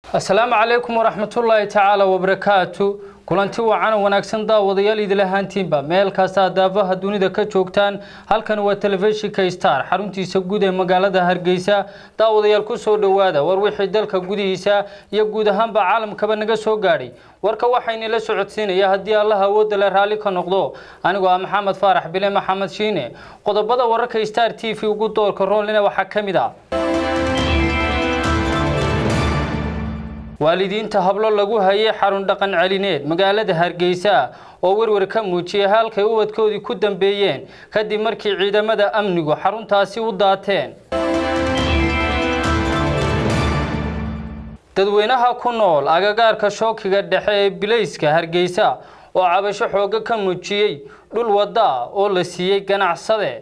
asalaamu calaykum waraxmatullaahi tacaala wabarakaatu kulanti wacan wanaagsan daawadayaal idil ahaantiinba meel kasta daafaha dunida ka joogtaan halkan waa telefishinka star xaruntiisa guud ee magaalada hargeysa daawadayaal kusoo dhowaada war wixii dalka gudihiisa iyo guud ahaanba caalamkaba naga soo gaadhay warka waxaynila socodsiinaya haddii allaha awoodda le raalli ka noqdo anigoo ah maxamed faarax bile maxamed shiine qodobada wararka star t v ugu doorka roolina waxaa ka mid ah waalidiinta hablo lagu hayay xarun dhaqan celineed magaalada hargeysa oo werwer ka muujiyay halkay ubadkoodii ku dambeeyeen kadib markii ciidamada amnigu xaruntaasi u daateen dadweynaha ku nool agagaarka shookiga dhexe ee bilayska hargeysa oo cabasho xooga ka muujiyey dhul wadda oo la siiyey ganacsade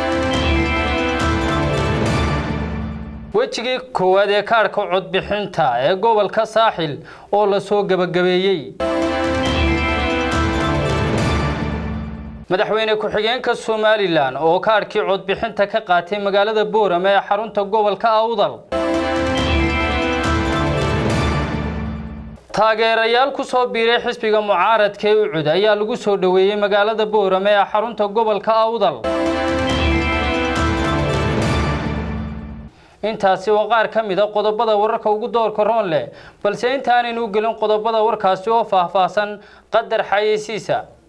wejigii koowaad ee kaadhka codbixinta ee gobolka saaxil oo lasoo gebagabeeyey madaxweyne ku-xigeenka somalilan oo kaadhkii codbixinta ka qaatay magaalada boorame ee xarunta gobolka awdal taageerayaal ku soo biiray xisbiga mucaaradka ee ucud ayaa lagu soo dhoweeyey magaalada boorame ee xarunta gobolka awdal intaasi waa qaar ka mid a qodobada wararka ugu doorka roon leh balse intaanaynu gelin qodobada warkaasi oo faahfaahsan qadar xayeysiisa